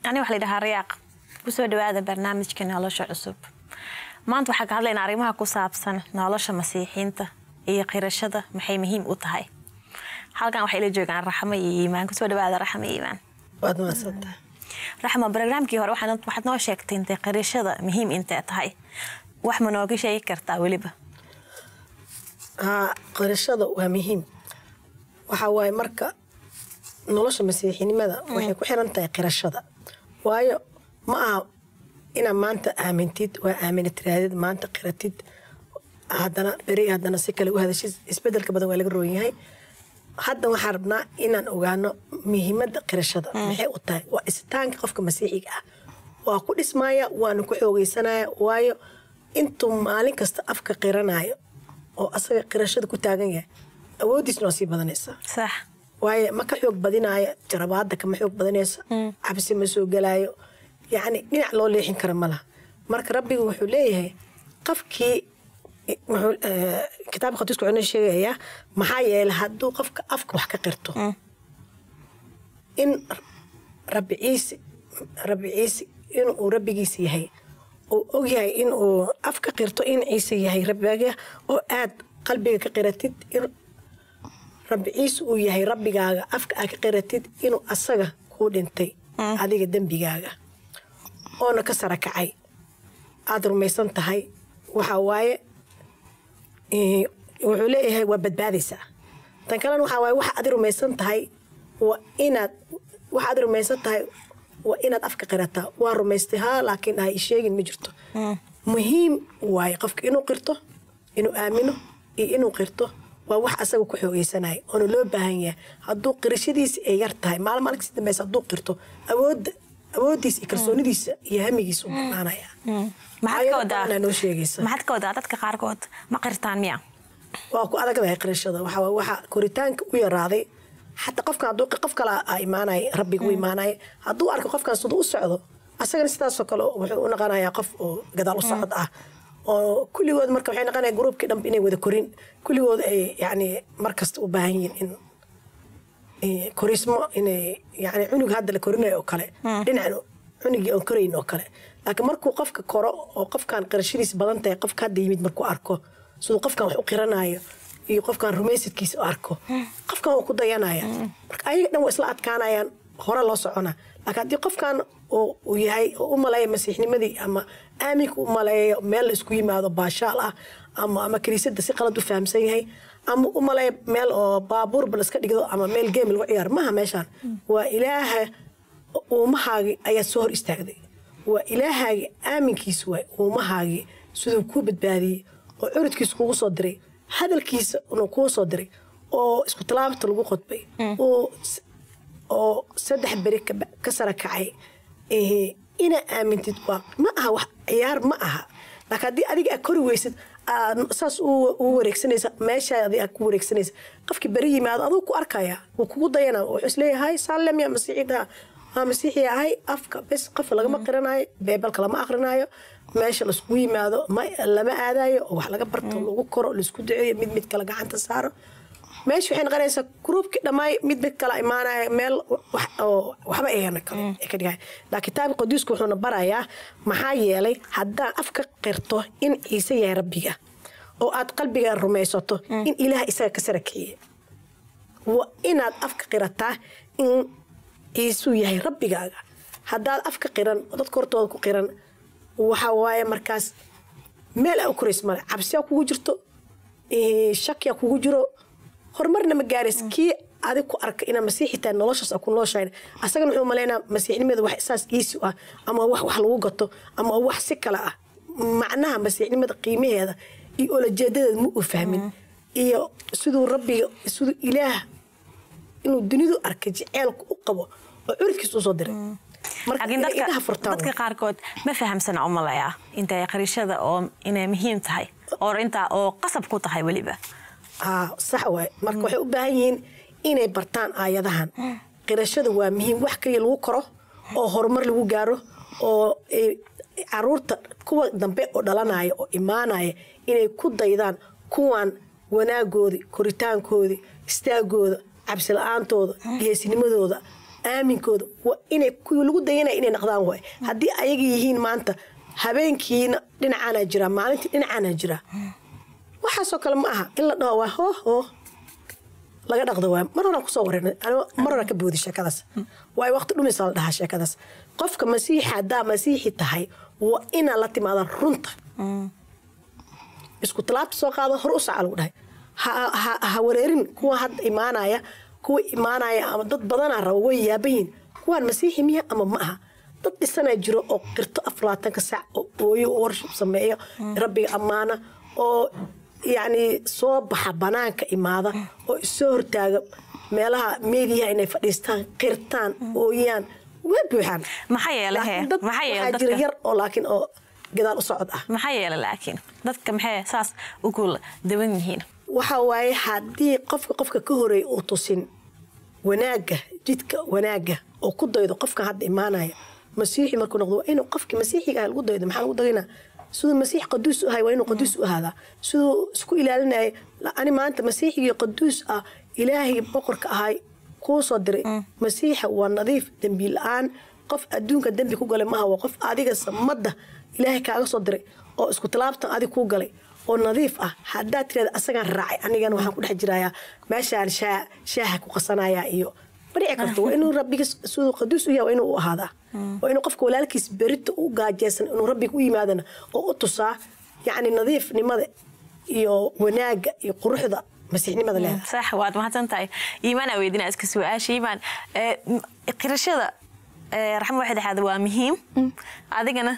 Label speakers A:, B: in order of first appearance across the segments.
A: ani waxa la yidhahaa rayaaq kusoo dhawaada barnaamijka nolosha cusub maanta waxaa ka hadlaynaa arrimaha ku saabsan nolosha masiixiinta iyo qirashada maxay muhiim u tahay halkan waxay ila joogaan raxmo iyo iimaan kusoo dhawaada raxmo iyo iimaan
B: waad mahadsantahay
A: raxmo barnaamijkii hore waxaad waxaad noo sheegtay intay qirashada muhiim intee tahay wax ma nooga sheegi kartaa weliba
B: haa qirashada waa muhiim waxaa waaye marka nolosha masiixinimada waxay ku xiran tahay qirashada waayo ma aha inaad maanta aamintid waa aamina tiraadid maanta qiratid haddana beri haddana si kale u hadashid isbedelka badan waa laga roon yahay hadda waxaan rabnaa inaan ogaano muhiimada qirashada maxay u tahay waa isitaanka qofka masiixiga ah waa ku dhismaya waana ku xoogeysanaya waayo intuu maalin kasta afka qiranayo oo asaga qirashada ku taagan yahay awoodiisna waa sii badanaysaa
A: sax
B: waayo ma ka xoog badinaayo jarabaada kama xoog badanayso cabsi ma soo gelaayo yacni dhinac loo leexin kara ma laha marka rabbigu wuxuu leeyahay qofkii wuxuu eh, kitaabka khatiisku wuxuu noo sheegayaa maxaa yeelay hadduu qofka afka wax ka qirto in rabbi ciise rabbi ciise inuu rabbigiisa yahay uu ogyahay inuu af ka qirto in ciise yahay rabbiga oo aad qalbiga ka qiratid in rabbi ciise uu yahay rabbigaaga afka aad ka qiratid inuu asaga kuu dhintay adiga dembigaaga oona ka sara kacay aada rumaysan tahay waxaa waaye eh, wuxuu leeyahay waa badbaadaysaa tan kalena waxaa waaye waxa aad rumaysan tahay waa inaad waxa aad rumaysan tahay waa inaad afka qirataa waa rumaystay haa laakiin ha sheegin ma jirto muhiim waaye qofka inuu qirto inuu aamino iyo inuu qirto waa wax asaga ku xoogeysanaya oona loo baahan yahay hadduu qirashadiisa ay yar tahay maalin maalin kasi dambeysa hadduu qirto awoodda awooddiisa iyo kalsoonidiisa iyo hamigiisa u banaanaya
A: maxaad ka wadaa
B: noo sheegaysa
A: maxaad ka wadaa dadka qaarkood ma qirtaan miya
B: waa ku adagdahay qirashada waxa waa waxa koritaanka u yaraaday xataa qofkan hadduu qof kale a imaanay rabbiga u imaanay hadduu arko qofkan siduu u socdo asagana sidaasoo kale wuxuu u noqonayaa qof oo gadaal u socod ah oo kulligood marka waxay noqonaya gruubkii dhanba inay wada korin kulligood ay yacni markasta u baahan yihiin in eh, korismo inay yani cunug hadda la korinayo oo kale dhinacan cunugii oon korayn oo kale laakiin markuu qofka koro oo qofkan qirashadiisa badan tahay qofka hadda yimid markuu arko siduu qofkan wax u qiranayo iyo qofkan rumaysadkiisa u arko qofkan waa ku dayanaya marka ayaga dhan waa isla adkaanayaan hore loo socona laakiin haddii qofkan uu uu yahay oo u maleeya masiixnimadii ama aaminka u maleeyo meel la isku yimaado baashaal ah ama ama kiniisadda si qalad u fahamsan yahay ama u maleeya meel oo baabuurba la iska dhigdo ama meel geem lagu ciyaaro maaha meeshaan waa ilaaha uumahaagii ayaad soo hor istaagday waa ilaahaagii aaminkiisa waay uumahaagii siduu kuu badbaadiyey oo curudkiisa kugu soo diray hadalkiisa inuu kuu soo diray oo isku talaabta lagu qodbay oo s- oo saddex beri ka- ka sara kacay eh, inaa aamintid waa ma aha wax ciyaar ma aha laakiin haddii adiga aad kori weysid aad saas u u wareegsanaysa meeshaadi aad ku wareegsanaysa qofkii beri yimaado aduu ku arkaya wuu kugu dayana wuxuu isleeyahay saalem ya masiixida waa masiixi ahay afka bes qof lagama qiranayo beebalka lama aqrinayo meesha laiskugu yimaado ma lama aadayo oo wax laga barto lagu koro laisku duceeyo mid mid kale gacanta saaro meesha waxay noqonaysaa gruubkii dhammaay mid mid kala imaanaya meel wax oo waxba ayana kale ay ka dhigahay laakiin kitaabka qadiisku wuxuuna barayaa maxaa yeelay haddaan afka qirto in ciise yahay rabbiga oo aad qalbiga rumaysato in ilaah isaga ka sara kiciye waa inaad afka qirataa in ciisuu yahay rabbigaaga haddaad afka qiran oo dadka hortooda ku qiran waxa waaye markaas meel aa u korays male cabsiyaa kugu jirto eh, shakiyaa kugu jiro horumarna ma gaaris kii adig ku arka inaa masiixi tahay noloshaas aa ku nooshahay asagana wuxuu maleynaa masiixnimeeda wax saas iisi ah ama wax wax lagu gato ama wax si kale ah macnaha masiixnimada qiimaheeda iyo olajeedadeeda ma uu fahmin iyo siduu rabbiga siduu ilaah inuu dunidu arkay jeceelku u qabo oo curidkiisa usoo diray marka
A: laakiin
B: inay
A: dadka
B: indhaha furtaan
A: dadka qaarkood ma fahamsana u malaya intay qirashada oo inay muhiim tahay oo intaa oo qasab ku tahay weliba
B: haa sax waay marka waxay u baahan yihiin inay bartaan aayadahan qirashada waa muhiim wax kaliya lagu koro oo horumar lagu gaaro oo eh, caruurta kuwa dambe oo dhalanaya oo imaanaya inay ku daydaan kuwan wanaagoodii koritaankoodii istaagooda cabsi la-aantooda geesinimadooda aaminkooda waa inay kuwii lagu dayanaya inay naqdaan waay haddii ayaga yihiin maanta habeenkiina dhinacaanaa jira maalintii dhinacaanaa jira waxaasoo kale ma aha in la dhaho waa hoo hoo laga dhaqdo waay mar horaan kusoo wareernay anigo mar horaan ka boodi sheekadaas waay waqti dhumaysa la dhahaa sheekadaas qofka masiixa haddaa masiixi tahay waa inaa la timaada runta isku talaabta soo qaado hor u saca lagu dhahay ha- ha- ha wareerin kuwa hadda imaanaya kuwa imaanaya ama dad badanaa raba way yaabayiin kuwaan masiixi miya ama ma aha dad dhisanaa jiro oo qirto aflaatanka sac oo ooyo oo worship sameeyo rabbiga ammaana oo yacni soo baxa banaanka imaada oo isoo hortaaga meelaha meediyaha inay fadhiistaan qirtaan ooyaan way buuxaan
A: maxaa yeele he
B: Laakiin dad
A: maxaa yeele
B: waxaa jira
A: dadka
B: yar oo laakiin oo gadaal u socod ah
A: maxaa yeele laakiin dadka maxay saas ugu dawan yihiin
B: waxa waaye haddii qofka qofka ka horeeya uu tusin wanaagga jidka wanaagga oo ku daydo qofka hadda imaanaya masiixi markuu noqdo waa inuu qofkii masiixiga ah lagu daydo maxaa lagu dagaynaa siduu masiix qaduus u ahay waa inuu qaduus u ahaadaa siduu isku ilaalinaya la- ani maanta masiixigii qaduus ah ilaahii boqorka ahay kuu soo diray masiixa waa nadiif dembi la-aan qof adduunka dembi ku galay maaha waa qof adiga samadda ilaahay kaaga soo diray oo isku talaabtan adig kuu galay oo nadiif ah haddaad tirada asagaan raacay anigana waxaan ku dhex jirayaa meeshaan shaa shaaha ku qasanaya iyo ma dhici karto waa inuu rabbiga siduu qaduus u yahay waa inuu u ahaadaa waa inuu qofka walaalkiis berita u gaajeysan inuu rabbiga u yimaadana oo u tusaa yacni nadiifnimada iyo wanaagga iyo quruxda masiixnimada leedahay
A: sax waad mahadsan tahay iimaan aa weydinaa iska su-aasha iimaan ee, m- qirashada ee, raxmo waxay dhexaada waa muhiim adigana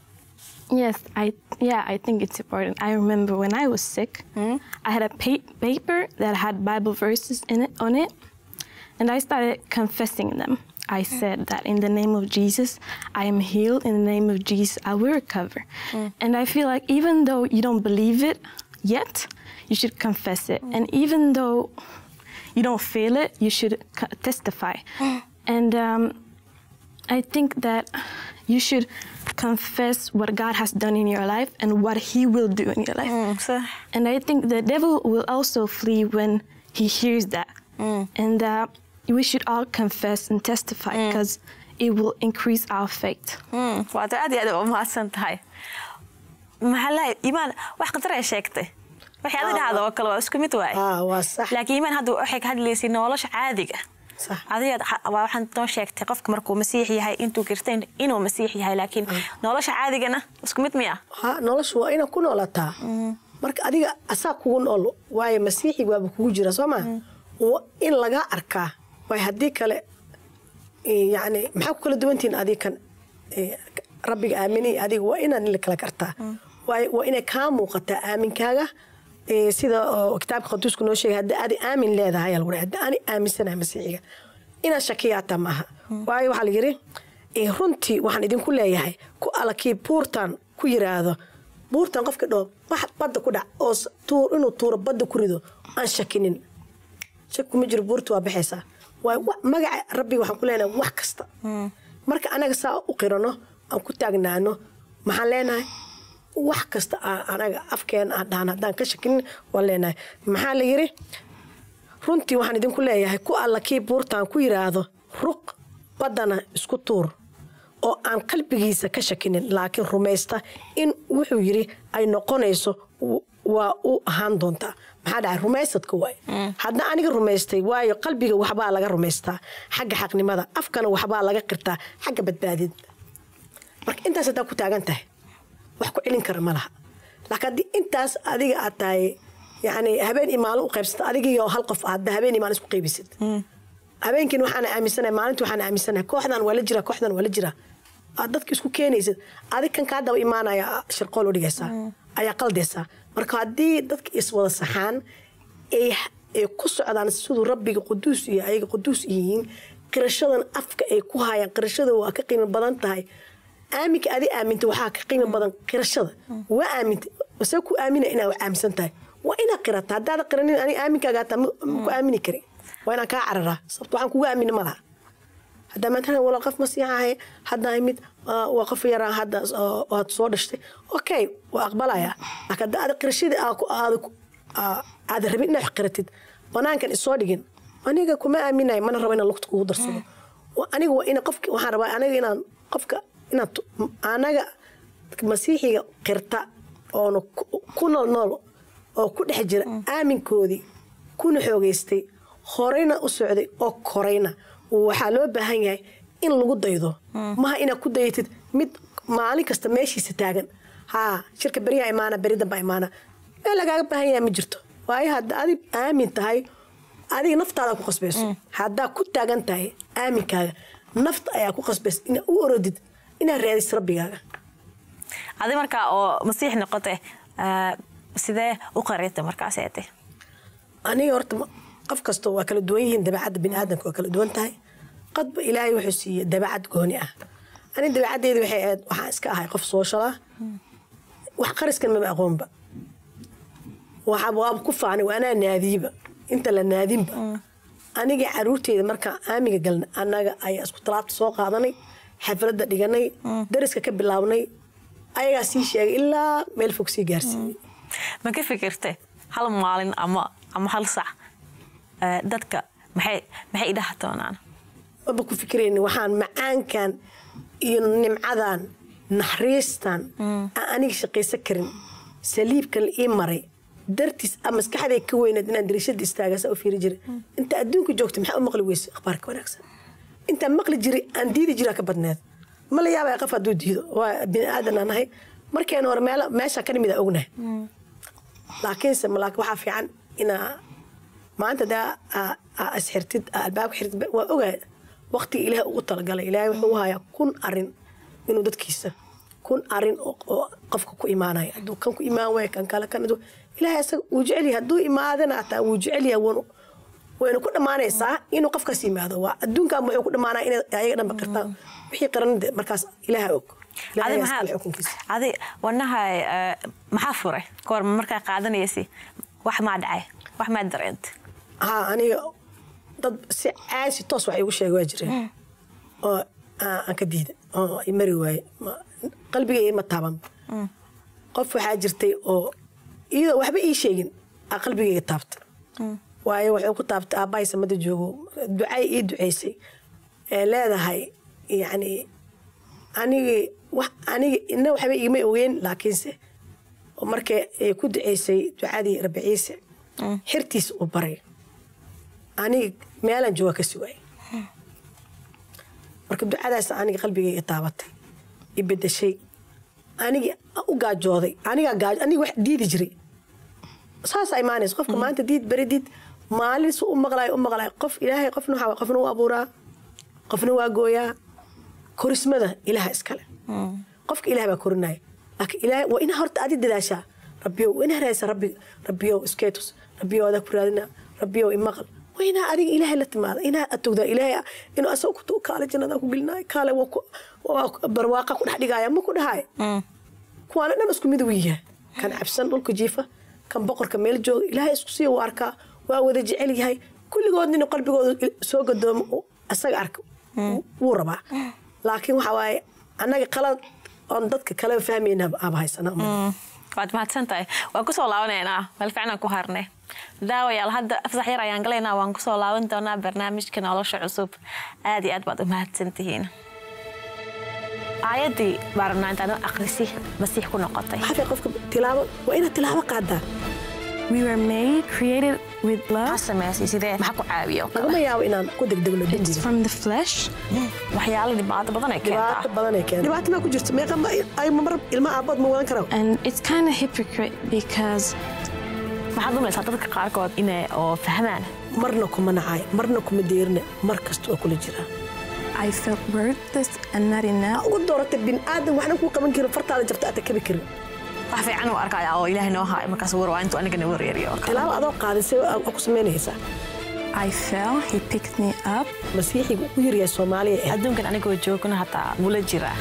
C: Yes, I yeah, I think it's important. I remember when I was sick, I had a pa- paper that had Bible verses in it on it, and I started confessing them. I said that in the name of Jesus, I am healed. In the name of Jesus, I will recover. And I feel like even though you don't believe it yet, you should confess it. And even though you don't feel it, you should co- testify. And um, I think that you should confess what God has done in your life and what He will do in your life.
A: Mm, sax
C: And I think the devil will also flee when he hears that. And uh, we should all confess and testify because it will increase our faith.
A: Mm, waad aad iyo aad u mahadsan tahay maxaa lahay iimaan wax khatar ay sheegtay waxay adi dhahda oo kale waa isku mid waaye
B: aa waa sax
A: laakiin iimaan hadda waxay ka hadlaysay nolosha caadiga
B: sax
A: adiga waxaan noo sheegtay qofka markuu masiix yahay intuu kirtay inuu masiix yahay laakiin nolosha caadigana isku mid miya
B: ha noloshu waa inaad ku noolataa marka adiga asaa kugu nool waayo masiixi waaba kugu jira soo maa waa in lagaa arkaa waay haddii kale eh, yacni maxaa ku kala duwantihiin adiga kan eh, rabbiga aaminay adiga waa inaad la kala kartaa waayo waa inay kaa muuqataa aaminkaaga eh, sida oo kitaabka qaduusku noo sheegay haddii adi aamin leedahay ayaa lagu dhahay haddii ani aaminsanahay masiixiga inaad shakiyaataa maaha waayo waxaa la yidhi eh, runtii waxaan idinku leeyahay ku alla kii buurtan ku yiraahdo buurtan qofka dhoo wax badda ku dhac oo s- tuur inuu tuuro badda ku rido aan shakinin shaki kuma jiro buurta waa baxaysaa waa wa- magaca rabbiga waxaan ku leenahay wax kasta marka anaga saa u qirano aan ku taagnaano maxaan leenahay wax kasta aan anaga afkeena aan dhahan haddaan ka shakinin waan leenahay maxaa la yidhi runtii waxaan idinku leeyahay ku alla kii buurtaan ku yiraahdo ruq baddana isku tuur oo aan qalbigiisa ka shakinin laakiin rumaysta in wuxuu yidhi ay noqonayso w- waa u ahaan doontaa maxaa dhacay rumaysadka waay hadda aniga rumaystay waayo qalbiga waxbaa laga rumaystaa xagga xaqnimada afkana waxbaa laga qirtaa xagga badbaadid marka intaas haddaa ku taagan tahay wax ku celin kara ma laha laakiin haddii intaas adiga aad tahay yani habeen iyo maalin u qaybsata adigiyo hal qof hadda habeen iyo maalin isku qaybisid habeenkiin waxaan aaminsanahay maalintii waxaan aaminsanahay kooxdan waa la jira kooxdan waa la jira aad dadka isku keenaysid adig kan kaa daba imaanaya shirqool u dhigaysaa ayaa qaldaysaa marka haddii dadka iswada saxaan ay ay ku socdaan siduu rabbiga quduus iyo ayaga quduus yihiin qirashadan afka ay ku hayaan qirashada waa ka qiimo badan tahay aaminka adi aaminta waxaa ka qiimo badan qirashada waa aaminta se ku aamina inaad wax aaminsan tahay waa inaad qirata haddaada qiranin aniga aaminkaaga hataa ma ma ku aamini kari waa inaan kaa cararaa sababto waxaan kugu aamini ma laha haddaa maantana wala qof masiixa ahay hadda mid ah, waa qof yaraa hadda oo- oo aad soo dhashtay okay waa aqbalaya laakiin hadda aad qirashadii aa ku- aad ku- aa- aad rabin inaad wax qiratid banaankan isoo dhigin aniga kuma aaminayo mana rabo inaan lugta kugu darsado Wa- aniga waa ina qofka waxaan rabaa aniga inaan qofka inaan tu- anaga masiixiga qirta oona ku- ku nool nool oo ku dhex jira aaminkoodii kuna xoogeystay horeyna u socday oo korayna waxaa loo baahan yahay in lagu daydo maha inaad ku dayatid mid maalin kasta meeshiisa taagan haa shirka beriyaa imaana beri damba imaana meel lagaaga baahan yahay ma jirto waayo hadda adig aamin tahay adiga naftaada ku qasbayso haddaa ku taagan tahay aaminkaaga nafta ayaa ku qasbaysa inaad u orodid inaad raadis rabbigaaga
A: adi markaa oo masiix noqote ah, sidee u qarita markaas eete
B: aniga horta ma- qof kasta waa kala duwan yihiin dabeecadda biniaadamka waa kala duwan tahay qadba ilaahay wuxuu siiyey dabeecad gooni ah ani dabeecaddeeda waxay ahayd waxaan iska ahay qof social ah wax qariskan maba aqoonba waxa waaba ku faanay waa anaa naadiyiba inta la naadinba aniga caruurteyda markaan aamiga galnay annaga ayaa isku talaabta soo qaadanay xafladda dhiganay dariska ka bilaabnay ayagaa sii sheegay ilaa meel fog sii gaarsiiyey
A: ma ka fikirtay hal maalin ama ama hal sac ah, dadka maxay maxay idhaha doonaan
B: maba ku fikirayni waxaan macaankan iyo nimcadan naxariistan aan aniga shaqaysan karin saliibkan la ii maray dartiis a maskaxday ka weyneed inaan dariishada istaagasa u fiiri jiray inta adduunka joogta maxaa u maqli weyse akhbaarka wanaagsan intaan maqli jiray aan diidi jiraa ka badneed ma la yaabaya qof hadduu diido waa bini aadan aan nahay markeena hore meel meesha ka nimid ognahay laakiinse malaak waxaa fiican inaa maanta daa aa- aa isxirtid aa albaabka xirtid waa ogahay waqtiga ilaahay ugu talagalay ilaahay wuxuu u hayaa kun arin inuu dadkiisa kun arin oo oo qofka ku imaanaya hadduu kan ku imaan waaya kan kale kan hadduu- ilaahay asaga wuu jecel yahay hadduu imaadana hataa wuu jecel yahay wuuna wayna ku dhammaanaysaa inuu qofkaas yimaado waa adduunkan wuxuu ku dhammaanaya inay ayaga dhanba qirtaan wixii qaranade markaas ilaaha og ilaahay
A: adi
B: ayaa iskale
A: maxaa
B: xukunkiisa
A: adi wanahay ah, maxaa furay kahor markaa qaadanaysi wax maa dhacay wax maa dareent
B: haa aniga dad si caasi toos wax igu sheegay waa jireen oo aan aan ka diida oo i mari waaye Ma- qalbigay ima taaban qof waxaa jirtay oo iyadoo waxba ii sheegin aa qalbigayga taabta waayo waxuu ku taabtay aabbahay samada joogo ducay ii ducaysay ee leedahay yacni anigi wax aniga ina waxba igama ogeyn laakiinse oo markay ay ku ducaysay ducadii rabbi ciise xirtiis uu baray aniga meelaan jooga ka sugay marka ducadaas aniga qalbigayga taabatay i bedeshay anigi u gaajooday anigaa gaaj aniga wax diidi jiray saasaa imaanaysa qofka maanta diid beri diid maalin su u maqlaay u maqlaay qof ilaahay qofna waxaa qofna u abuuraa qofna waa gooyaa korismada ilaha iskale qofka ilaah baa korinaya laakiin ilaahay waa inaa horta adi dadaashaa rabbiyow waa inaa raadisa rabbi rabbiyow iskeetus rabbiyow adaa ku raadina rabbiyow imaqal waa inaa adiga ilaahay la timaada inaa atogdaa ilaahay inuu asaga ku kaale jannada ku gelinaayo kaale waa ku- waa barwaaqa ku dhex dhigaya ma ku dhahay kuwaana dhan isku mid u yahay kan cabsan dhulka jiifa kan boqorka meel jooga ilaahay isku siiya u arkaa waa wada jecel yahay kulligood inuu qalbigooda il- soo gadoomo uu asaga arka wuu rabaa laakiin waxa waaye annaga qalad oon dadka kaleba fahmayna aaba haysanaa
A: waad mahadsan tahay waan kusoo laabanaynaa meel fiicnaan ku harnay daawayaal hadda afsax yar ayaan galaynaa waan kusoo laaban doonaa barnaamijka nolosha cusub aad iyo aad baad u mahadsan tihiin aayaddii baa rabnaa intaad akhrisi masiix ku noqotay
B: maxaa qofka tilaabo waa inaad tilaabo qaadaa
C: We were made, created with
A: maxaa
C: love.
A: sameysay sidee maxaa ku caawiyo oo kale
B: lagama yaabo inaan ku degdegno
C: It's
B: dembiga
C: from the flesh.
A: waxyaalo dhibaato badan ay
B: dhibaato
A: keentaa
B: badan ay keena dhibaato maa ku jirto meeqa ma ay mar ilma aabood ma wadan karaa
C: And it's kind of hypocrite because
A: maxaad umaysaa dadka qaarkood inay oo fahmaan
B: marna kuma nacay marna kuma deerina mar kasta oo kula jiraa
C: I felt worthless and not enough.
B: ugu dooratay bin aadan waxna kuu qaban karin fartaada jabta aad kabi karin
A: wax fiican u arkaya oo ilaahay noo haayo markaas war waa intuu anigana wareeriyo oo kale
B: tilaabo adoo qaadisay oo ku samaynaysaa
C: I fell, he picked me up.
B: masiixiga u yaryahay soomaaliya ee
A: adduunkan anigoo joogna hataa wula jiraa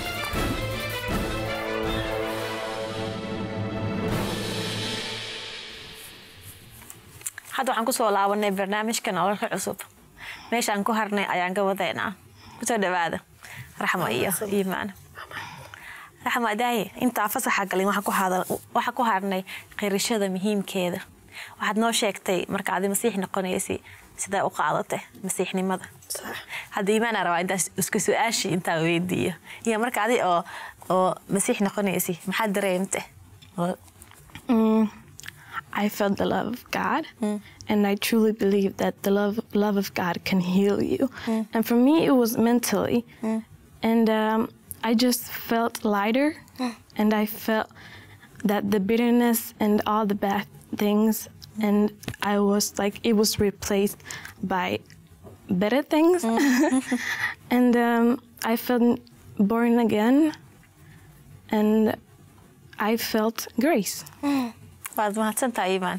A: hadda waxaan kusoo laabanay barnaamijka nolosha cusub meeshaan ku harnay ayaan ka wadaynaa kusoo dhawaada raxmo iyo iimaan raxmo adaaye intaa fasaxa galin waxaan ku hadal- waxaan ku harnay qirashada muhiimkeeda waxaad noo sheegtay marka adi masiix noqonaysay sidaa u qaadate masiixnimada
B: sax
A: hadda iimaana rabaa intaas isku su-aashii intaa weydiiyo iyo marka adi oo oo masiix noqonaysi maxaad dareemte Oo-
C: Mm, I felt the love of God, and I truly believe that the love love of God can heal you. And for me, it was mentally, and um, I just felt lighter, and I felt that the bitterness and all the bad things, and I was like it was replaced by better things, and um, I felt born again, and I felt grace.
A: waad mahadsantaha iimaan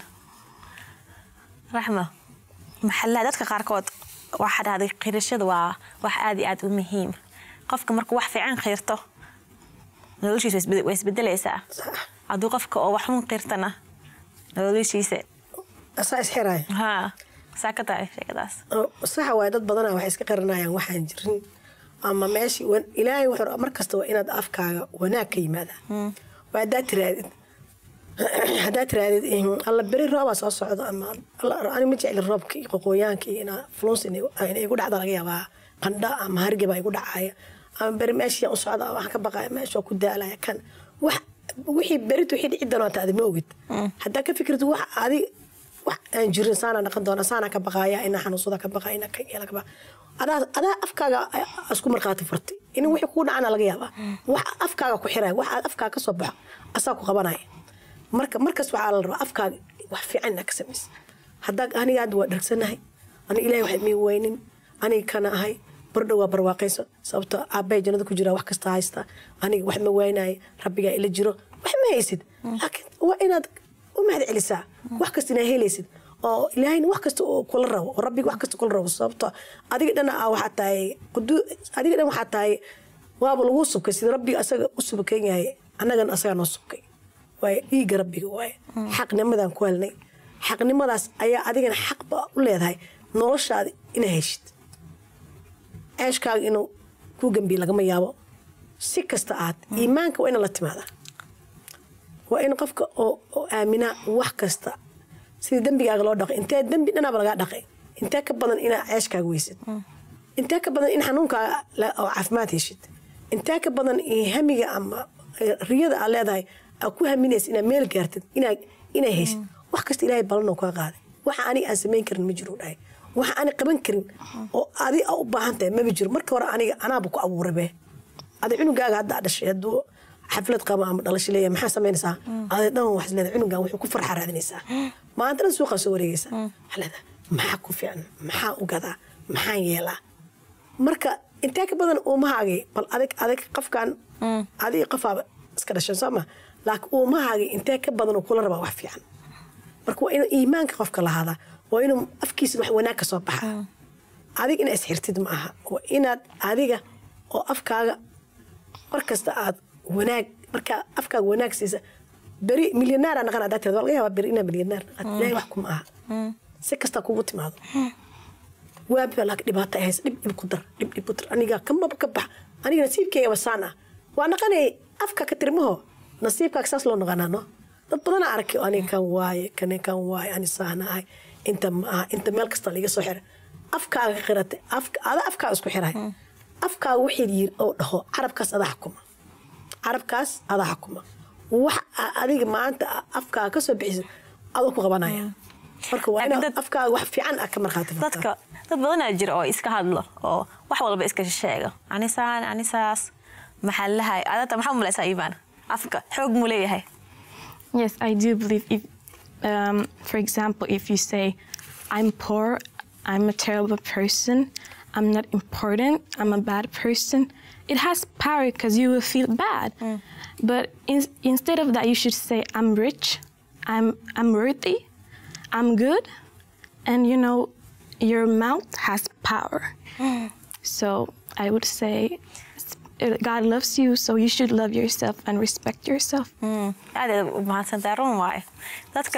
A: raxmo maxallaha dadka qaarkood waxaa dhahday qirashada waa wax aad iyo aad u muhiim qofka markuu wax fiican qirto noloshiisa way isbed- way isbedelaysaa
B: sax
A: hadduu qofka oo wax xun qirtana noloshiisa
B: asaa isxiraya
A: haa saa ka tahay sheekadaas
B: oo saxa waaye dad badanaa waxay iska qaranayaan waxaan jirin ama meeshii wan- ilaahay wuxuu mar kasta waa inaad afkaaga wanaag ka yimaada waa haddaad tiraadid haddaad tiraadid in- alla beri roobaa soo socdo ama alla ani ma jecli roobka iyo qoqooyaanka iyo inaa fluns inay igu dhacda laga yaabaa qandha ama hargeba igu dhacaya ama beri meeshii u socda waxaan ka baqaya meesha ku daalaya kan wax wixii berit wixii dhici doonaa adi ma ogid haddaa ka fikirtid wax adi wax aan jirin saana dhaqan doona saana ka baqaaya ina xanuunsada ka baqaya ina ka yeela ka baqa adaa adaa afkaaga isku markhaati furtay in wixii kuu dhacana laga yaabaa wax afkaaga ku xiraya wax aad afkaaga ka soo baxo asaa ku qabanaya marka markas waxaa la rabaa afkaaga wax fiican inaa ka samaysa haddaa aniga hadda waa dhargsanahay aniga ilahay wax mii weynin aniga kana ahay bardhow waa barwaaqayso sababto aabbahay jannada ku jira wax kasta haysta aniga wax ma waynayo rabbigaa ila jiro wax ma haysid laakiin waa inaad u mahad celisaa wax kasta inaa helaysid oo ilaahayna wax kasta oo kula rabo oo rabbiga wax kasta kula rabo sababto adiga dhan aa waxaa tahay qudu adiga dhan waxaa tahay waaba lagu subkay sida rabbiga asaga u subkan yahay annagana asagaa noo subkay waaye dhiigga rabbiga waaye xaqnimadaan ku helnay xaqnimadaas ayaa adigana xaqba u leedahay noloshaada inaa heshid ceeshkaaga inuu kuu gembiye lagama yaabo si kasta aad iimaanka waa ina la timaada waa in qofka oo oo aaminaa wax kasta sida dembigaaga loo dhaqay intee dembi dhanaaba lagaa dhaqay intee ka badan inaa ceeshkaaga weysid intee ka badan in xanuunkaaga la- oo caafimaad heshid intee ka badan in hamiga ama eh, riyada aad leedahay aad ku haminaysa inaad meel gaartid inaa inaa heshid wax kasta ilaahay balanoo kaa qaaday waxa aniga aan samayn karin ma jiro dhahay waxa aan qaban karin oo adi aa u baahan tahay maba jiro marka hore aniga anaaba ku abuurabe adi cunugaaga hadda aad dhashay hadduu xaflad qabo ama dhalasho leeyahay maxaa samaynaysaa adi dhan wax leedahay cunugan wuxuu ku farxa raadinaysaa maanta dhan suuqaa soo wareegaysaa waxaa leedahay maxaa ku fiican maxaa u gadaa maxaan yeelaa marka intee ka badan uumahaagii bal adig adig qofkan adig qofaaba iska dhashan sooma laakiin uumahaagii intee ka badan uu kula rabaa wax fiican marka waa inuu iimaanka qofka lahaadaa waa inuu afkiisa wax wanaag ka soo baxa adig inaa isxirtid ma aha waa inaad adiga oo afkaaga mar kasta aad wanaag markaa afkaaga wanaag siisa beri milyonaara naqan hadaa tirada waa laga yaabaa beri inaa milyonaar naqan ilaahay wax kuma aha si kasta kugu timaado waabiba laakiin dhibaato ay haysa dhib dhib ku dar dhib dhib ku dar aniga kamaba ka bax aniga nasiibkeyga basaan ah waa naqanay afka ka tirmaho nasiibkaaga saas loo naqanaa no dad badana arkay oo aniga kan waaye kane kan waaye ani saana ahay inta ma aha inta meel kasta liga soo xiray afkaaga qiratay afka ada afkaaga isku xiray afkaaga wixii yiri oo dhaho carabkaas adaa xukuma carabkaas adaa xukuma wax aa adiga maanta aa afkaaga ka soo bixiso adoo ku qabanaya marka waa
A: Laakiin
B: inaad
A: dad-
B: afkaaga wax fiican aa ka markhaati furtaa.
A: dadka dad badanaa jira oo iska hadlo oo wax walba iska sheego anisaan anisaas maxaa lahay adata maxaa umalaysaa iibaan afka xoog muu leeyahay
C: Yes, I do believe if, um, for example, if you say, I'm poor, I'm a terrible person, I'm not important, I'm a bad person, it has power because you will feel bad. But in, instead of that, you should say, I'm rich, I'm, I'm worthy, I'm good, and you know, your mouth has power. So I would say, God loves you, so you should love yourself and respect yourself.
A: aad aad u mahadsantahay run waaye dadka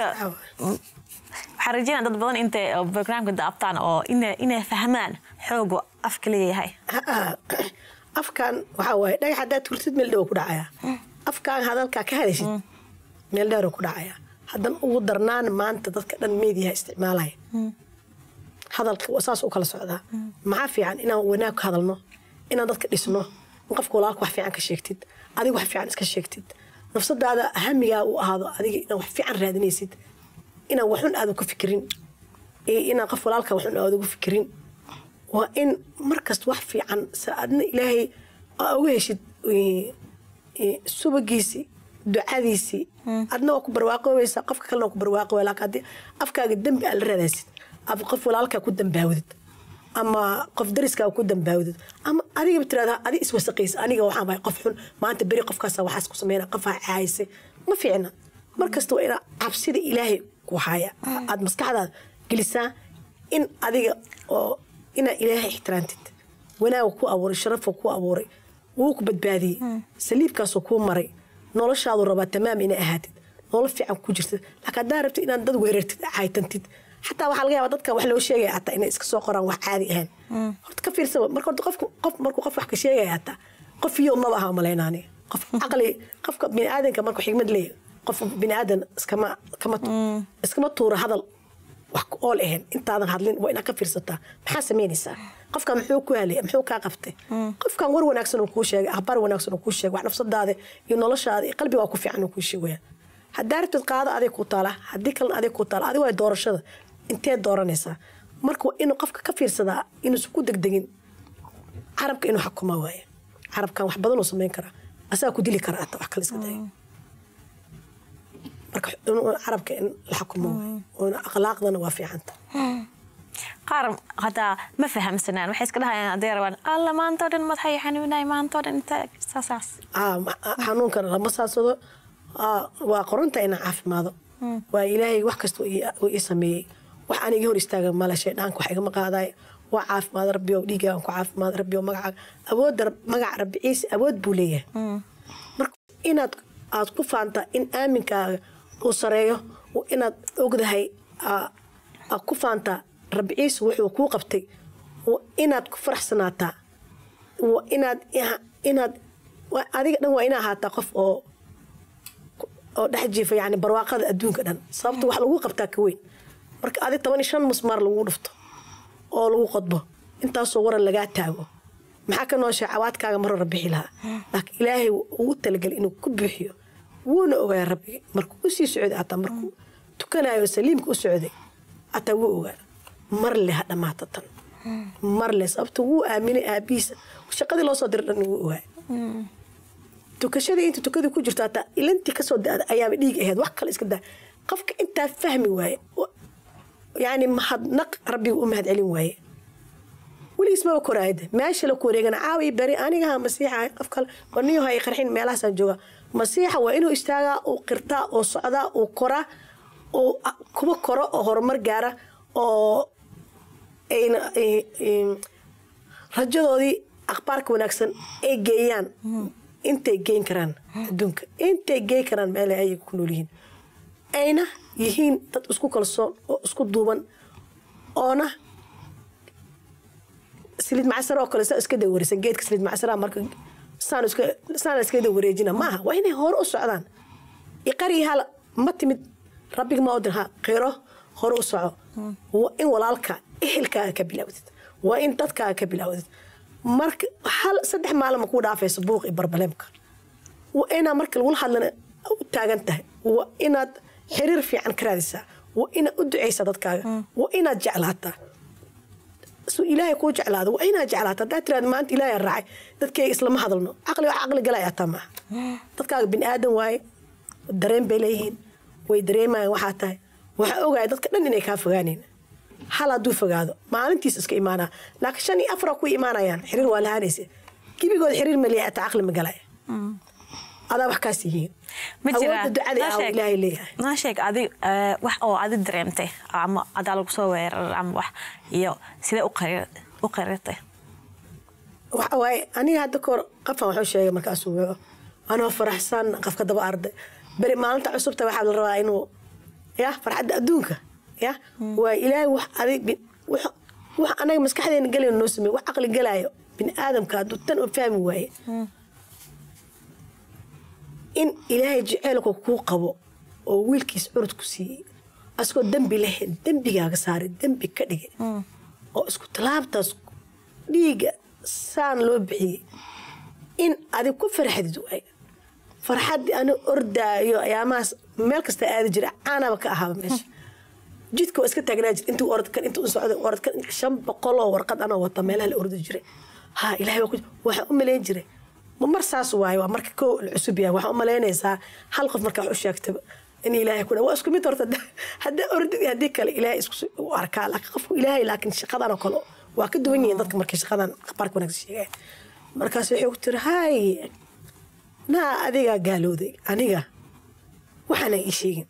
A: waxaan rajeynaa dad badan intay oo barnaamijka daabtaan oo ina- inay fahmaan xoogu afka leeyahay
B: Ha-ah. afkan waxaa waaye dhagax haddaad turtid meel dhow ku dhacaya afkaan hadalkaa ka hadashid meel dheeroo ku dhacaya haddan ugu darnaan maanta dadka dhan meediyaha isticmaalaya hadalka waa saas u kala socdaa maxaa fiican inaan wanaag ka hadalno inaan dadka dhisno in qofka walaalka wax fiican ka sheegtid adiga wax fiican iska sheegtid nafsadaada hamigaa uu ahaado adiga inaad wax fiican raadinaysid inaan waxun aadan ku fikirin iyo inaan qof walaalka waxun aadan ugu fikirin waa in markasta wax fiican sa adna ilaahay aa uga heshid eh, eh, subagiisii ducadiisii adna waa ku barwaaqoobaysaa qofka kalena waa ku barwaaqooya laakiin haddii afkaaga dembi aad la raadaysid ama qof walaalkaa ku dambaawdid ama qof dariskaa ku dambaawdid ama adigaba tirahdaa adi iswasaqaysa aniga waxaan bahay qof xun maanta beri qofkaasa waxaas ku sameyna qofaa caayisay ma fiicna markasta waa inaa cabsida ilaahay ku haya aad maskaxdaada gelisaa in adiga oo inaa ilaahay ixtiraamtid wanaaga ku abuuray sharafa ku abuuray wuu ku badbaadiyey saliibkaasoo kuu maray noloshaadu rabaa tamaam inay ahaatid nolol fiican ku jirtid laakiin haddaa rabtid inaad dad weerartid caytantid xataa waxaa laga yaabaa dadka wax loo sheegaya hataa inay iska soo qoraan wax caadi ahayn horta ka fiirsaba marka horta qofku qof markuu qof wax ka sheegaya hataa qof iyo maba aha malaynaani qof caqli qofka biniaadanka markuu xigmad leeyahay qof biniaadan iskama kama iskama tuura hadal wax ku ool ahayn intaadan hadlin waa inaad ka fiirsataa maxaa samaynaysaa qofkan muxuu ku halay muxuu kaa qabtay qofkan war wanaagsan uu kuu sheegay akhbaar wanaagsan uu kuu sheegay wax nafsadaada iyo noloshaada iyo qalbiga waa ku fiican uu kuu sheegaya haddaa rabtid qaado adig ku taala haddii kalena adig ku taala adig waa doorashada intee dooranaysaa marka waa inuu qofka ka fiirsadaa inuusan ku degdegin carabka inuu xakuma waaye carabkan wax badan uu samayn karaa asagaa ku dili karaa ata wax kale iska daya marka inuu carabka in la xakumo waaye oona akhlaaqdana waa fiicanta
A: qaar hataa ma fahamsanaan waxay iska dhahayaan hadday rabaan alla maantoo dhan madaxay xanuunay maantoo dhan inta saasaas
B: aa ma- xanuunkan lama saadsado aa, waa qoranta inaan caafimaado waa ilaahay wax kasta uu ii- uu ii sameeyey wax aan iga hor istaaga male shaydhaanka wax igama qaadaay waa caafimaad rabbi oo dhiigaan ku caafimaad rabbi oo magacaaga awoodda rab- magaca rabbi ciise awood buu leeyahay marka inaad aad ku faanta in aaminkaaga uu sareeyo oo inaad ogdahay aa- aad ku faantaa rabbi ciise wuxuu kuu qabtay oo inaad ku faraxsanaataa waa inaad inaad waa- adiga dhan waa ina ahaataa qof oo oo dhex jiifa yani barwaaqada adduunka dhan sababta wax lagu qabtaa ka weyn marka adig toban iyo shan musmaar lagu dhufto oo lagu qodbo intaasoo waran lagaa taago maxaa ka nooshay cawaadkaaga mar hore bixi lahaa laakiin ilaahay ugu talagelay inuu ku buuxiyo wuuna ogaa rabbiga markuu u sii socday ataa markuu tukanayo saliimka u socday ataa wuu ogaa mar le ha dhammaata tan mar le sababta wuu aaminay aabihiisa shaqadii loo soo diray dhan wuu ogaa tukashadii inta tukadii ku jirto hataa ilantii kasoo da ayaaba dhiig ahayd wax kale iska daa qofka intaa fahmi waaye wa- yani mahadnaq rabbiga u mahad celin waaye weligiis maba koraayada meesha la ku wareegana caawi beri anigaha masiixa qof kale baniyo hay qarxin meelahaasaan jooga masiixa waa inuu istaagaa uu qirtaa oo socdaa uu koraa uu a- kuba koro oo horumar gaara oo ayna ay- ay- rajadoodii akhbaarka wanaagsan ay geeyaan intay geyn karaan adduunka intay geyn karaan meel ay ayaga ku nool yihiin ayna yihiin dad isku kalsoon oo isku duuban oona saliid macsara oo kale saa iska dawareesan geedka saliid macsara marka saan iska saan iska dawareejina maaha waa inay hore u socdaan iqari hal ma timid rabbiga ma odin ha qiro hore u soco waa in walaalka ehelkaaga ka bilowdid waa in dadkaaga ka bilowdid marka hal saddex maalin ma kuu dhaafayso buuq iyo barbaleemka waa inaa marka lagula hadlana u taagan tahay waa inaad xiriir fiican ka raadisaa waa inaad u ducaysaa dadkaaga waa inaad jeclaataa su ilaahay kuu jeclaado waa inaad jeclaato haddaa tiraada maanta ilaahay raacay dadkayga islama hadalno caqli wax caqli galaya ataa maaha dadkaaga bini aadan waaye dareen bay leeyihiin way dareemayaan waxaa tahay waxaa ogaya dadka dhan inay kaa fogaanayn hal hadduu fogaado maalintiis iska imaanaa laakiin shan iyo afar ku imaanayaan xiriir waa lahaanaysa gebigood xiriir ma leeyahay ataa caqli ma galaya adaa wax kaas yihiin
A: ma jira
B: awoodda ducada
A: noo
B: aa
A: sheeg-
B: ilaahay leeyahay
A: noo sheeg adi eh, wax oo adi dareemtay ama adaa lagu soo weeraray ama wax iyo sidee u qari- u qarirtay
B: waxa waaye aniga hadda kahor qafan waxuu sheegay markaasuu wuxuu anoo faraxsan qafka daba arday beri maalinta cusubta waxaa la rabaa inuu ya farxadda adduunka ya waa ilaahay wax adig bi- wax wax anaga maskaxdeena gelayo noo sameey wax caqli galaayo bini aadamka hadduu tan oo fahmi waaye in ilaahay jeceelka kuu qabo oo wiilkiis curud ku siiyey asagoo dembi lahayn dembigaaga saaray dembi ka dhigay oo isku tallaabtaas dhiigga saan loo bixiyey in adig ku farxadid waay farxaddii ani ordaayo ayaamahaas meel kasta aadi jira caanaba ka ahaaba meesha jidka waa iska taagnaa jir intuu orodkan intuu u socday orodkan shan boqol oo warqad anoo wata meelaha la ordi jiray ha ilahay waa ku waxaa u malayn jiray ma mar saas waaye waa marka koo la cusub yahay waxaa u malaynaysaa hal qof markaa wax u sheegtaba in ilaahay ku waa isku mid horta haddii ordi haddii kale ilaahay isku u arkaa laakiin qofku ilaahay laakiin shaqadan oo kale waa ka duwan yihiin dadka markay shaqadan qabaarka wanaagsan sheegaya markaas waxay ku tiri hay naa adigaa gaalooday aniga waxaana ii sheegin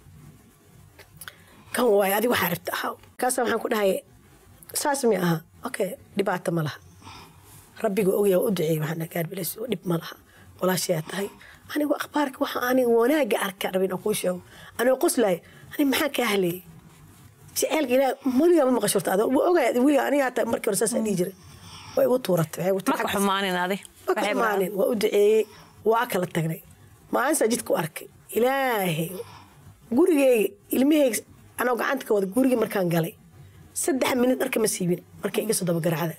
B: kan waaye adiga waxaa rabta ahaa markaasa waxaan ku dhahay saas mi aha okay dhibaato ma laha rabbiga ogaya waa u duceeyey waxaan gaarbilays dhib ma laha walaashayaa tahay anigu akhbaarka waxa aniga wanaaga arka rabin aan kuu sheego anigoo qoslaay ani maxaa kaa haleeyey jaceylka ilaah weligaa ma maqashorta ado waa ogaya weligaa aniga hataa markii hore saas dhihi jiray way igu tuuratay waxay igu
A: maka
B: tuuratay
A: xumaanin adi
B: ma ka imaanin waa u duceeyey waa kala tagnay maalintaa jidka u arkay ilaahay gurigeyga ilmaheyga anoo gacanta ka wada gurigii markaan galay saddex minid dharka ma siibin markay iga soo daba garacda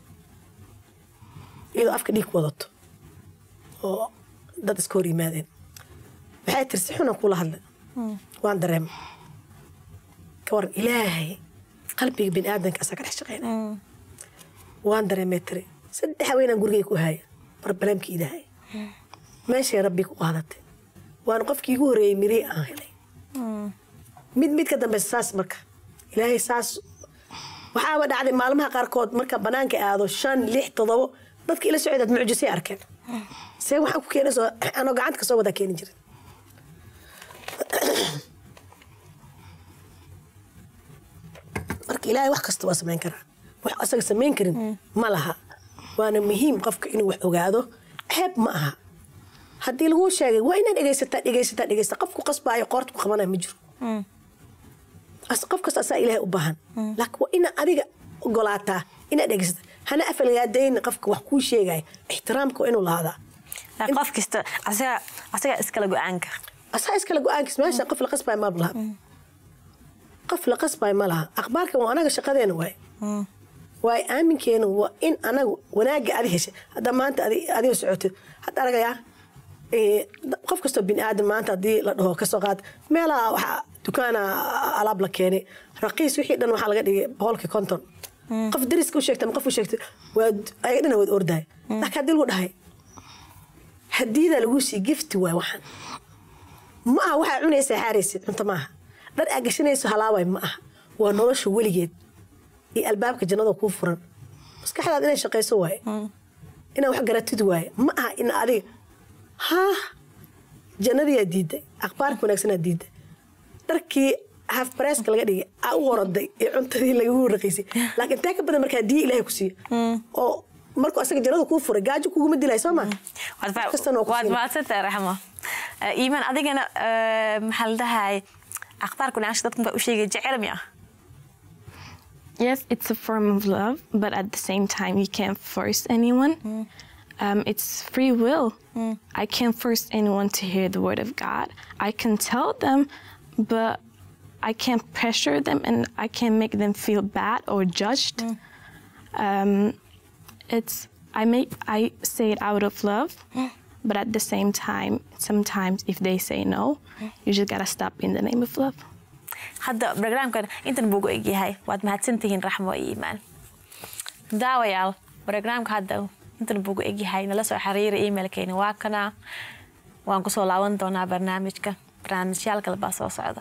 B: iyadoo afka dhiig wadato oo dad iska hor yimaadeen waxay tiri si xunan kula hadla waan dareema ka waran ilaahay qalbiga bini aadanka asaa ka dhex shaqeyna waan dareemay tiri saddex haweenaan gurigay ku haaya barbalaamkii ilaahay meeshay rabbi ku qaadatay waana qofkii igu horreeyey mirii aan helay mid mid ka dambeysa saas marka ilaahay saas waxaaba dhacday maalmaha qaarkood marka banaanka aado shan lix todobo dadka ila socdaad mucjisay arkeen see waxaan ku keenay soo anoo gacanta kasoo wadaa keeni jirin marka ilaahay wax kasta waa samayn karaa wax asaga samayn karin ma laha waana muhiim qofka inuu wax ogaado ceeb ma aha haddii laguu sheegay waa inaad dhegaysataa dhegaysataa dhegaysataa qofku qasbaayo qoorta ku qabanaya ma jiro As- qof kasta asaa ilaahay u baahan laakiin waa inaad adiga ogolaataa inaad dhegaysataa hana afalgaadayn qofka wax kuu sheegaya ixtiraamka waa inuu lahaadaa
A: Laakiin qof kasta asaga asaga iskala go-aanka
B: asaa iskale go-aankiis meesha qof la qasbayo ma laha qof la qasbayo ma laha akhbaarkan waa anaga shaqadeena waay waay aaminkeena waa in anaga wanaagga adi heshay hadda maanta adi- adiga socotid hadda aragayaa eh, qof kastoo bini aadan maanta haddii la dhaho kasoo qaad meelaha waxaa dukaana alaab la keenay raqiis wixii dhan waxaa laga dhigay boqolkii konton qof dariska u sheegta ama qof u sheegtay waa ayaga dhana waad ordahay laakiin haddii lagu dhahay hadiidaa laguu sii gifti waay waxaan ma aha waxaa cunaysaa xaaraysid cunto maaha dhar aa gashanayso halaaway ma aha waa nolosha weligeed iyo albaabka jannada kuu furan maskaxdaad inay shaqayso waaye inaad wax garatid waaye ma aha in adiga haa jannadiyaa diiday akhbaarka wanaagsanaa diiday dharkii haf bareeska laga dhigay aa u horoday ee cuntadii lagagu raqiisay laakiin taa ka badan markaa diya ilaahay ku siiyo oo markuu asaga jannada kuu furay gaajo kuguma dilay soo maa
A: waad
B: kastana waa ku
A: waad
B: siin.
A: mahadsantahay raxmo Eh, iimaan adigana eh, maxaa la dhahay akhbaarka wanaagsan dadkan baa u sheegay jecel mi ah
C: Yes, it's a form of love, but at the same time, you can't force anyone. Um, it's free will. I can't force anyone to hear the word of God. I can tell them, but I can't pressure them and I can't make them feel bad or judged. Um, it's I make I say it out of love, but at the same time, sometimes if they say no, you just gotta stop in the name of love.
A: hadda barnaamijkan intan buu gu egyahay waad mahadsantihiin raxmo iyo iimaan daawayaal barnaamijka hadda intan buu gu egyahay nala soo xiriira emailkeena waa kana waan kusoo laaban doonaa barnaamijka barnaamijyaal kale baa soo socda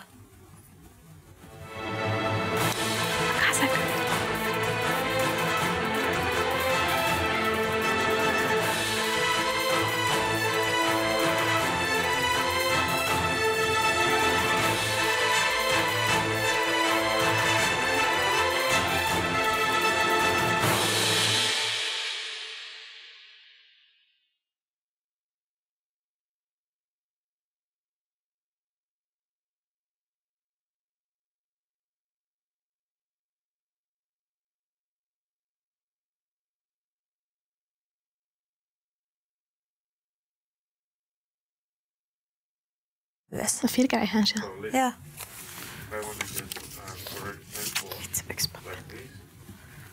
A: Yes.
C: Fiirka ay haansha.
A: Yeah.
D: I want to get uh, correct info
A: It's a big spot.
D: like this.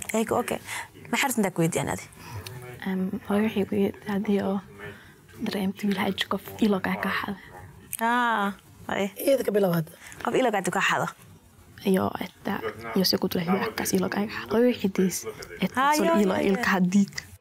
A: Eeg, okay maxaa rabta intaa ku weydiiyaan adi
C: Um, hooyo waxay ku yidhi haddii oo dareemta wiil haji qof ilogaa ka xada
A: Ah, ay.
B: iyada ka bilabaad
A: qof ilogaadi ka xado
C: iyo että jos joku tulee hyökkäys ilogaa ka xada hooyo waxay diis että
A: Ai,
C: se
A: joo,
C: on ilo
A: joo, joo.
C: ilka hadit